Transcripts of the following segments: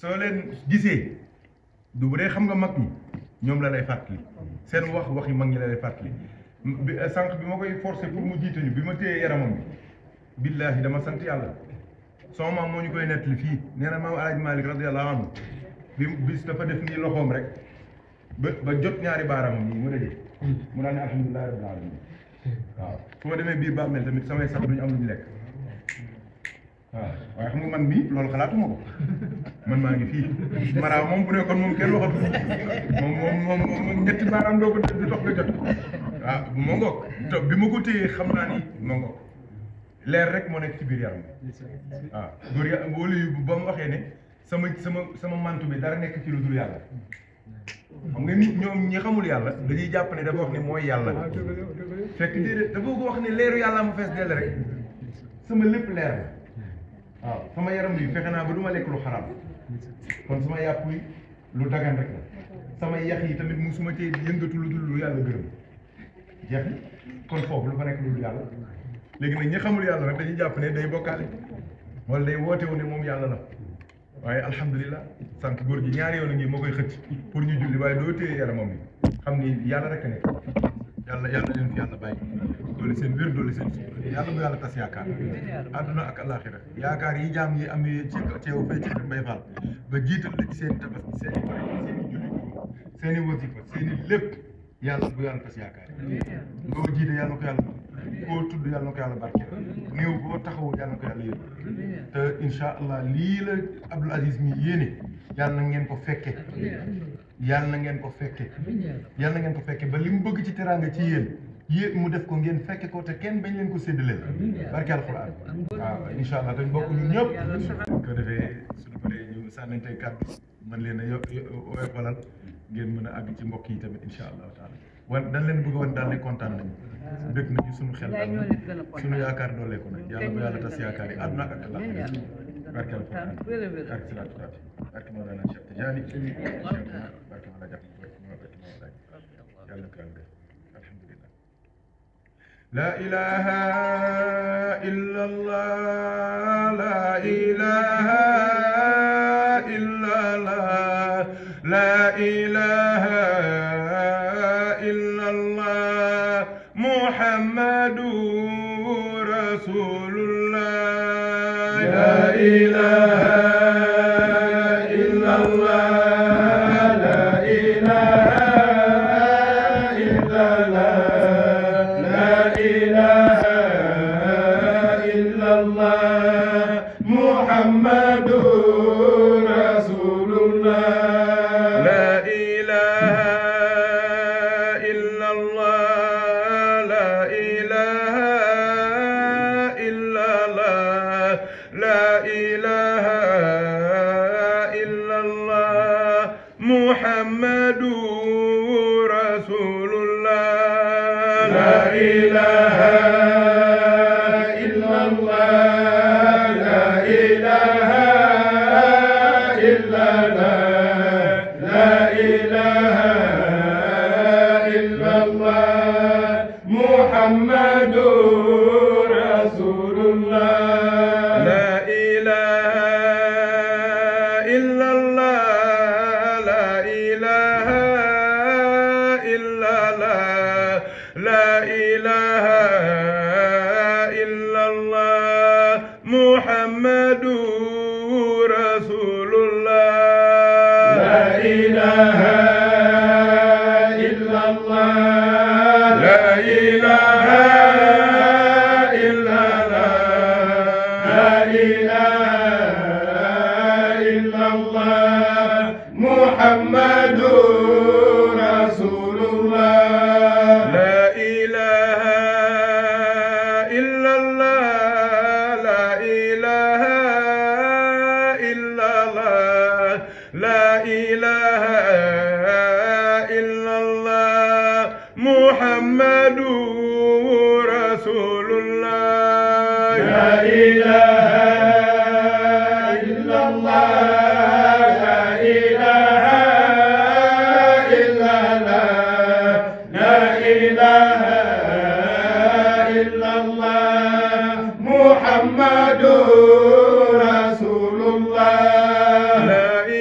soo leen gisee du bu dee xam nga mag ñi ñoom la lay fàttali seen wax wax yi mag ñi la lay fàttali bi sànq bi ma koy forcé pour mu jiite ñu bi ma téyee yaramam bi billaahi dama sant yàlla sama maam moo ñu koy nettali fii nee na maam Alaaji Malik radiyallahu anhu bi bis dafa def nii loxoom rek ba ba jot ñaari baaraamam yi mu daje mu daan ne alhamdulillahi rabbil alamin waaw su ma demee biir bàmmeel tamit samay sax duñu am lu ñu lekk waaw waaye xam nga man mii loolu xalaatuma ko man maa ngi fii mara moom bu nekkoon moom kenn waxatu moom moom moom moom ñetti baaraam doo ko di dox nga jot waaw moo ngoog te bi ma ko téyee xam naa ni moo ngoog leer rek moo nekk ci biir yaram bi waaw góor ya wóolu yu ba mu waxee ne sama sama sama mantu bi dara nekk ci lu dul yàlla xam nga nit ñoom ñi xamul yàlla dañuy jàpp ne dafa wax ne mooy yàlla fekk déedéet dafa ko wax ne leeru yàlla ma fees dell rek sama lépp leer la waaw sama yaram bi fexe naa ba du ma lekk lu xaraam kon sama yàpp yi lu dagan rek la sama yax yi tamit musuma cee yëngatu lu dul lu yàlla gërëm jeex na kon foofu lu fa nekk lu dul yàlla léegi nag ñi xamul yàlla nag dañuy jàpp ne day bokkaale wala day woote wu ne moom yàlla la waaye alhamdulilah sànq góor gi ñaari yoon a ngi moo koy xëcc pour ñu julli waaye doo téye yaramam bi xam ni yàlla rek a nekk yàlla yàlla leen fi yàlla bàyyi doole seen wér doole seen sutura yàlla bu yàlla tas yaakaar àdduna ak alaxira yaakaar yi jaam yi am ci ci yow fay ci mbay faal ba jiital la ci seen tabaski seen i pare seen i julli seen i wasifa seen i lépp yàlla bu yàlla tas yaakaar ngoo jiite yàlla na ko yàlla koo tudd yàlla na ko yàlla barkeel néew boo taxawu yàlla na ko yàlla yëg te incha allah lii la Abdoul Aziz mi yéene yàlla na ngeen ko fekke yàlla na ngeen ko fekke yàlla na ngeen ko fekke ba li mu bëgg ci teraanga ci yéen yéen mu def ko ngeen fekke ko te kenn bañ leen ko séddaleel barke alxuraan waaw incha allah dañ bokk ñun ñëpp ko defee suñu paree ñu sànnantey kàddu mën leen a yo oyofalal ngeen mën a àgg ci mbokk yi tamit incha allahu taala wan dañ leen bëgg wan daal ne kontaan nañu dëkk nañu suñu xel daal suñu yaakaar doolee ko nag yàlla bu yàlla tas yaakaar yi àdduna ak àllaaxira barke alxuraan barke salaatu faati barke Mawlana Cheikh Tidiane barke Mawlana Jax barke Mawlana yàlla ko yàlla def alhamdulillah la ilaha illa allah la ilaha illa allah la ilaha illa allah muhammadu rasulullah la ilaha illa allah la ilaha illa allah la ilaha illa allah muhammadu rasulullah la ilaha illa allah la ilaha illa allah la ilaha illa allah muhammadu rasulullah la ilaha illa allah la ilaha illa allah la ilaha illa allah muhammadu rasulullah la ilaha illa allah la ilaha illa allah la ilaha illa allah muhammadu rasulullah la ilaha illa allah la ilaha illa allah la ilaha illa allah muhammadu rasulullah la ilaha illa allah la ilaha illa allah la ilaha illa allah muhammadu rasulullah la ilaha illa allah la ilaha illa allah la ilaha illa allah muhammadu rasulullah la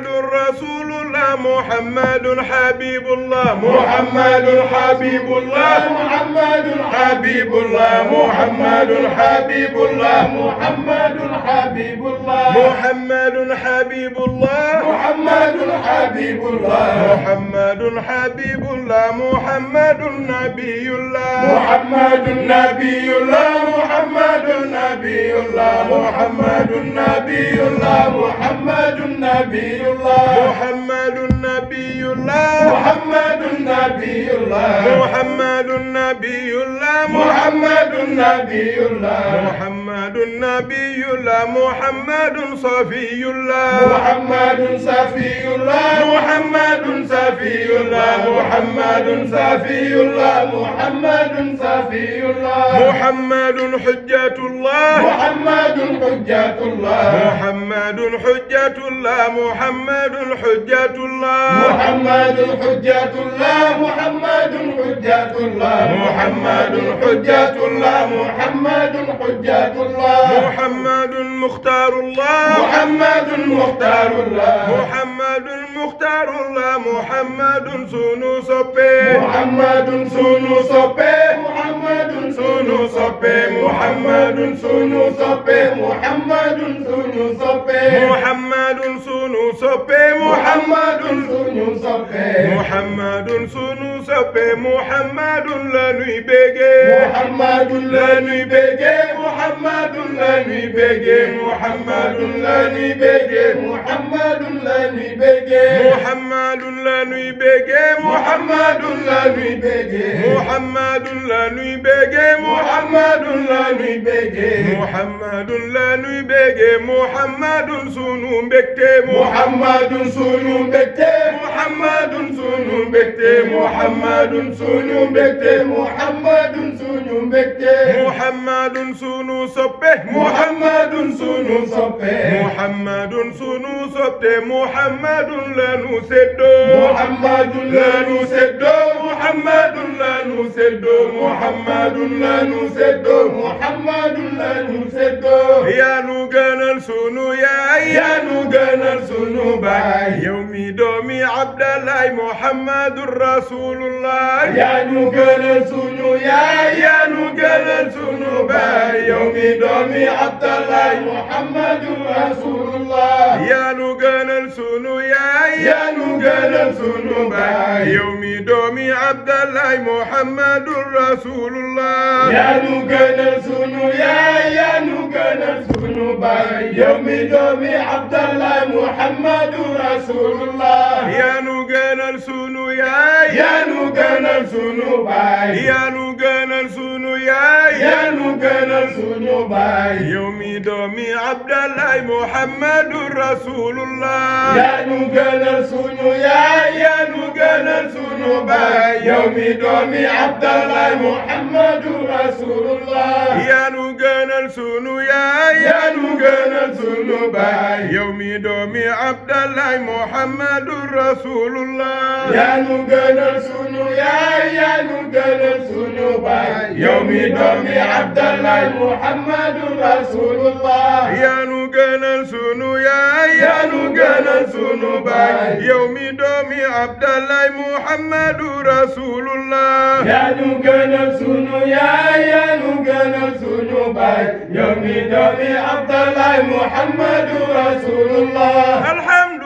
محمد رسول الله محمد حبيب الله محمد حبيب الله محمد حبيب الله محمد حبيب الله محمد حبيب الله محمد حبيب الله محمد حبيب الله محمد حبيب الله محمد نبي الله محمد نبي الله محمد نبي الله محمد نبي الله محمد نبي الله محمد نبي الله محمد نبي الله محمد نبي الله محمد نبي الله محمد نبي الله محمد صفي الله محمد صفي الله محمد صفي الله محمد صفي الله محمد صفي الله محمد حجة الله محمد حجة الله محمد حجة الله محمد حجة الله محمد حجة الله محمد حجة الله محمد حجة الله محمد حجة الله محمد مختار الله محمد مختار الله محمد مختار الله محمد سونو صبي محمد سونو صبي محمد سونو صبي محمد سونو صبي محمد سونو صبي محمد سونو صبي محمد سونو صبي محمد سونو صبي محمد لا نوي بيجي محمد لا نوي بيجي محمد لا نوي بيجي محمد لا نوي بيجي محمد لا نوي بيجي محمد لا نوي بيجي محمد لا نوي بيجي محمد لا نوي بيجي محمد لا نوي بيجي محمد لا نوي بيجي محمد سونو بكتي محمد سونو بكتي محمد سونو بكتي محمد سونو بكتي محمد سونو بكتي محمد سونو صبي محمد سونو صبي محمد سونو صبي محمد لا نسدو محمد لا نسدو محمد لا نسدو محمد لا نسدو محمد لا نسدو يا نوغانال سونو يا يا نوغانال سونو باي يومي دومي عبد الله محمد رسول الله يا نوغانال سونو يا يا نوغانال سونو باي يومي دومي عبد الله محمد رسول الله يا نوغانال سونو يا يا نوغانال سونو باي يومي دومي عبد الله محمد رسول الله يا نوغانال سونو يا يا نوغانال سونو باي يومي دومي عبد الله محمد رسول الله يا نوغانال سونو يا يا نوغانال سونو باي يا نوغانال سونو يا يا نوغانال سونو باي يومي دومي عبد الله محمد رسول الله يا نوغانال سونو يا يا نوغانال سونو باي يومي دومي عبد الله محمد رسول الله يا نوغانال سونو يا يا نوغانال سونو باي يومي دومي عبد الله محمد رسول الله يا نوغانال سونو يا يا نوغانال سونو باي يومي دومي عبد الله محمد رسول الله يا نوغانال سونو يا يا نوغانال سونو باي يومي دومي عبد الله محمد رسول الله يا نوغانال سونو يا يا نوغانال سونو باي يومي دومي عبد الله محمد رسول الله الحمد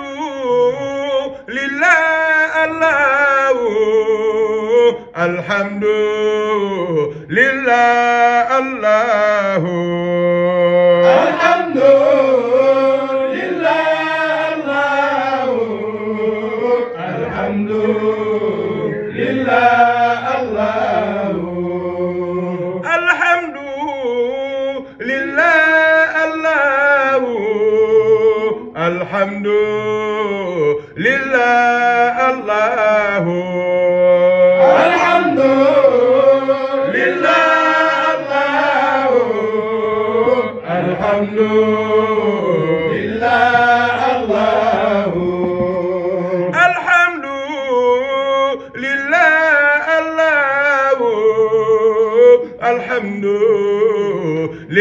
لله الله الحمد لله الله الحمد لله الله الحمد لله الله الحمد لله الله الحمد لله الله الحمد لله الله الحمد لله الله الحمد لله الله الحمد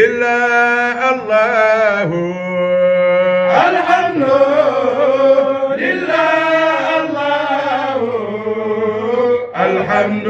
لله الله الحمد الحمد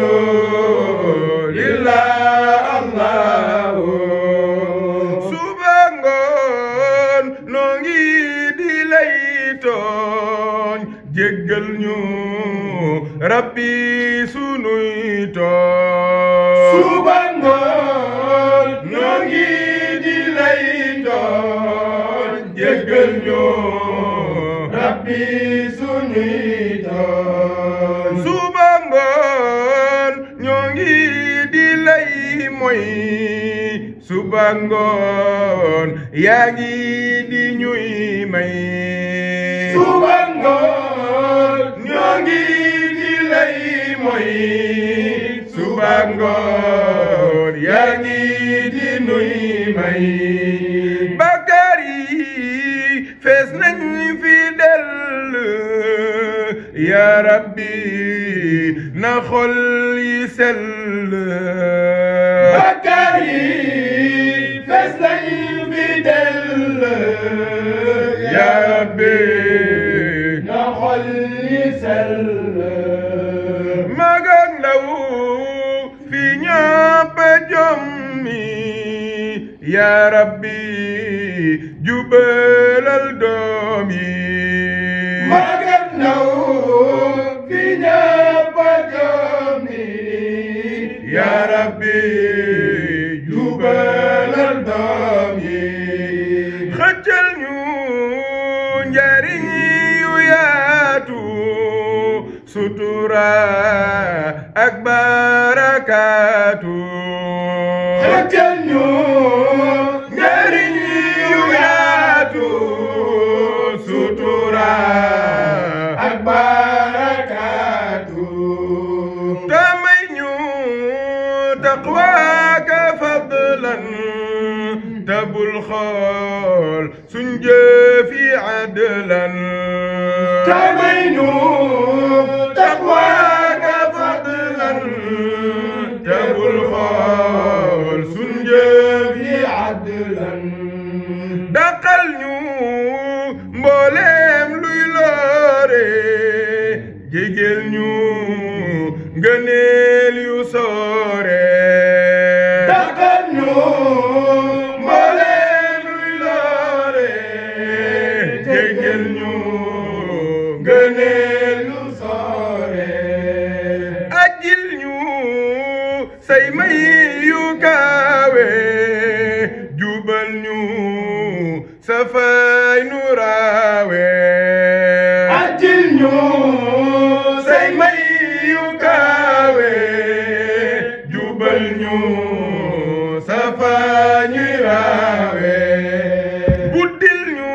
لله الله suba ngoon noo ngi di lay tooñ jéggal ñu rabbi sunuy tooñ suba ngoon noo ngi di lay tooñ jéggal ñu rabbi sunuy tooñ suba ngoon ñoo ngi di lay moy suba ngoon yaa ngi di ñuy may suba ngoon ñoo ngi di lay moy suba ngoon yaa ngi di nuy may bakkaar yi fees nañ fi dell yaa rabbi na xol yi sell bakkaar yi fees nañ fi dell yaa rabbi na xol yi sell mag ak ndaw fi ñëpp jommi yaa rabbi jubalal doom yi mag ak ndaw fi ñëpp jommi yaa rabbi jubalal doom yi xëccal ñu njariñ yu yaatu sutura ak barakaatu xëccal ñu njariñ yu yaatu sutura ak barakaatu tamay ñu taqwaaka fadlan tabul xool suñ jëfi adlan tamay ñu taqwaaka fadlan tabul xool suñ jëfi adlan daqal ñu mbooleem luy loore jégel ñu ngëneel yu soore daqal ñu mbooleem luy loore jégel ñu ngëneel yu soore ajil ñu say may yu kaawe jubal ñu safay nu raawe ajil ñu say may yu kaawe jubal ñu safay nu raawe buddil ñu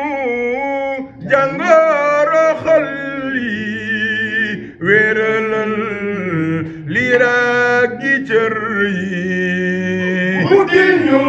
jàngoro xol yi wéralal liraag gi cër yi buddil ñu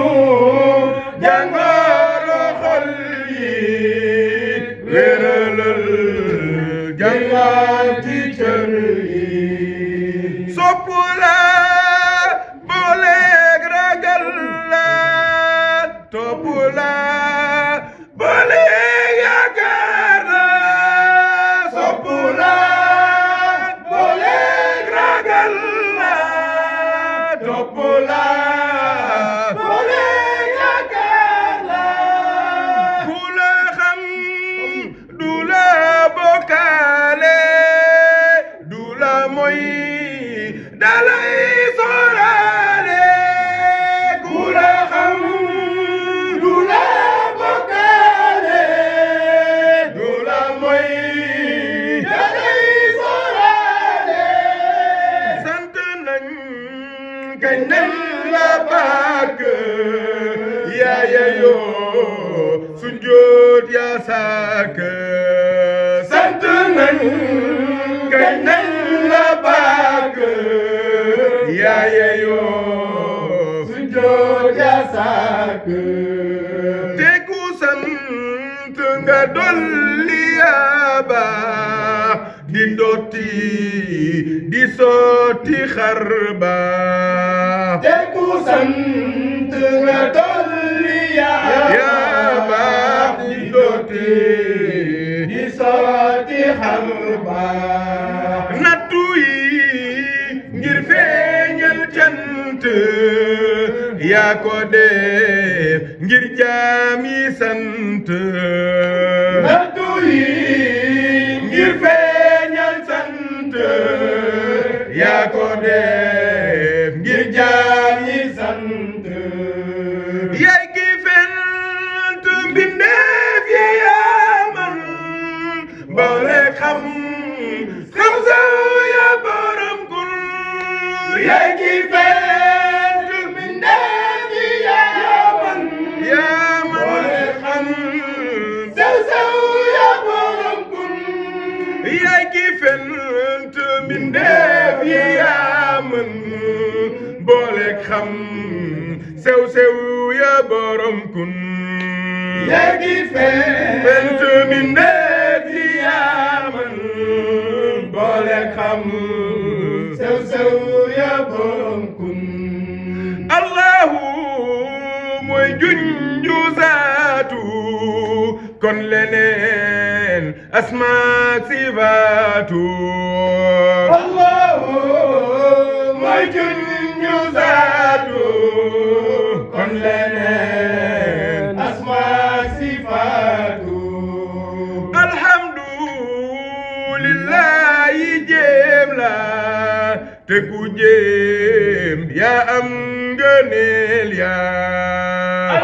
jàngoro xol yi wéralal jàngaat ci cër yi sopp la booleeg ragal la topp la booleeg yaakaar la sopp la booleeg ragal la topp la booleeg yaakaar la ku la xam du la bokkaale du la moy dalay sóoraale ku la xam du la bokkaale du la moy dalay sóoraale sant nañ kañ nañ la bàkk yaaya yoo sujjóot yaa sàkk sant nañ kañ nañ la bàkk yaaya yoo sujjóot yaa sàkk te ku sant nga dolli yaa baax di dotti di sotti xar baax te ku sant nga dolli yaa yaa baax di dotti di sotti xar baax nattu yi ngir yaa ko def ngir jaam yi sant nattu yi ngir feeñal sant yaa ko def ngir jaam yi sant yaay ki fent mbindeef yi yaa man boole xam xam sa yaa borom kun yaay ki fent mbindeef yi yaa man yaa man boole xam sew sew yaa borom kun yaay ki fent mbindeef yi yaa man boole xam sew sew yaa borom kun yaay ki fent fent mbindeef yi yaa man boole xam sew sew yaa borom kun allahu mooy junju zaatu kon leneen asmaak sifaatu Allahu mooy junju zaatu kon leneen asmaa sifaatu alhamdulillahi jéem la te ku jéem yaa am ngëneel yaa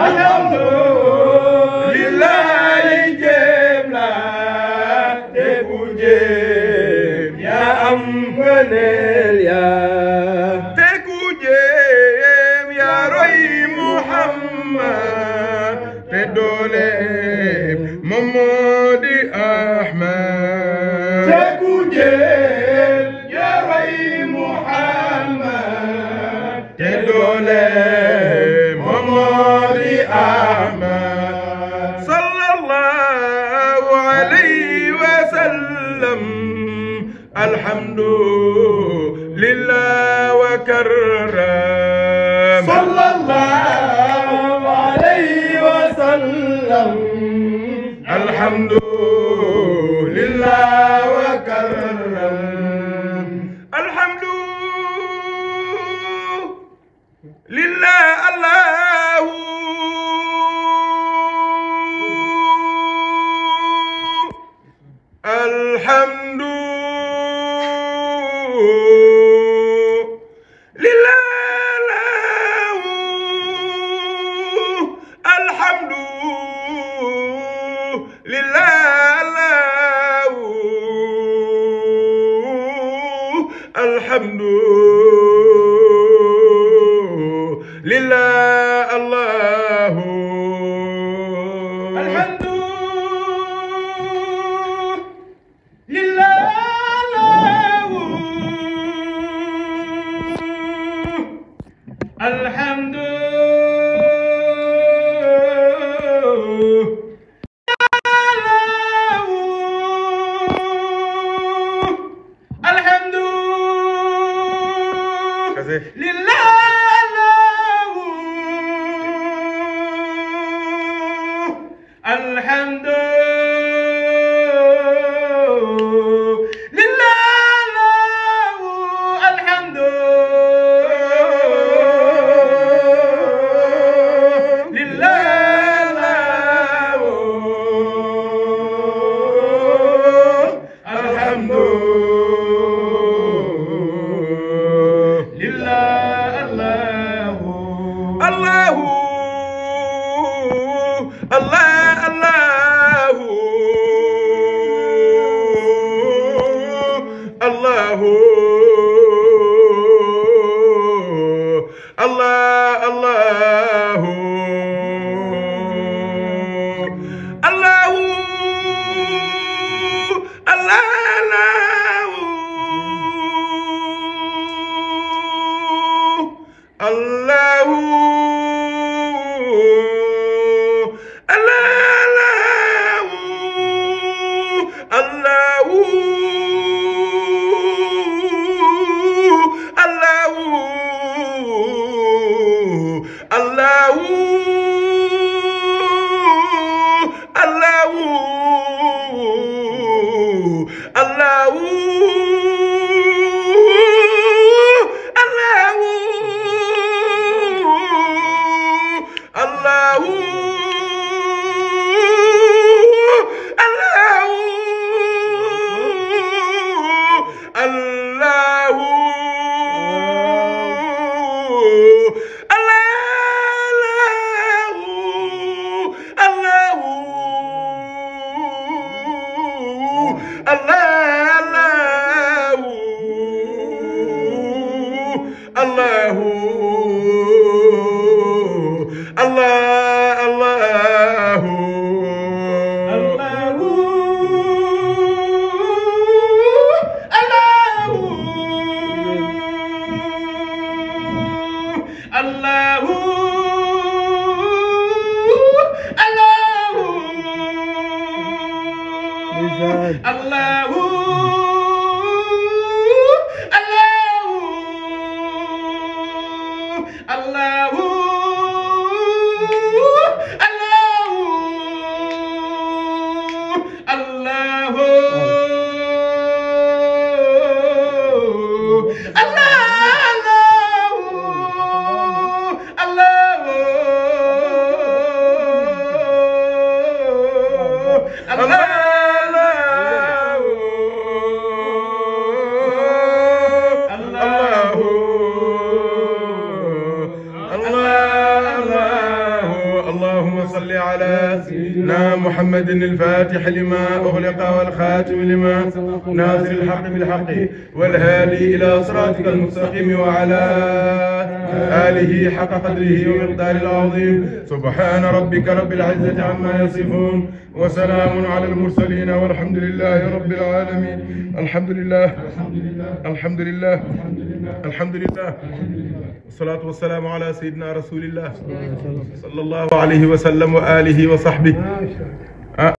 alhamdulillahi jéem la te ku jéem yaa am ngëneel yaa te ku jéem yaa roy Muhammad te dooleem moom moo di Ahmad te ku jéem yaa roy Muhammad te dooleem moom moo di Ahmad sallallahu alayhi wa sallam alhamdulillah wa karram sallallahu alayhi wa sallam alhamdulillah wa karram alhamdulillah allahu alhamdu lilahu alhamdu lilahu alhamdu lillah allahu alhamdu lilahu alhamdu alhamdu Kase. lilahu alhamdu lilahu alhamdu lilahu alhamdu lilahu Allahu Allah Allahu Allahu Allah Allahu Allahu Allah Allahu Allahu Allahu Allahu Allahu Allahu Allahu Allahu الله الله الله الله اللهم صل على سيدنا محمد الفاتح لما أغلق والخاتم لما ناصر الحق بالحق والهادي إلى صراطك المستقيم وعلى آله حق قدره ومقدار العظيم سبحان ربك رب العزة عما يصفون وسلام على المرسلين والحمد لله رب العالمين الحمد لله الحمد لله الحمد لله والصلاة والسلام على سيدنا رسول الله صلى الله عليه وسلم وآله وصحبه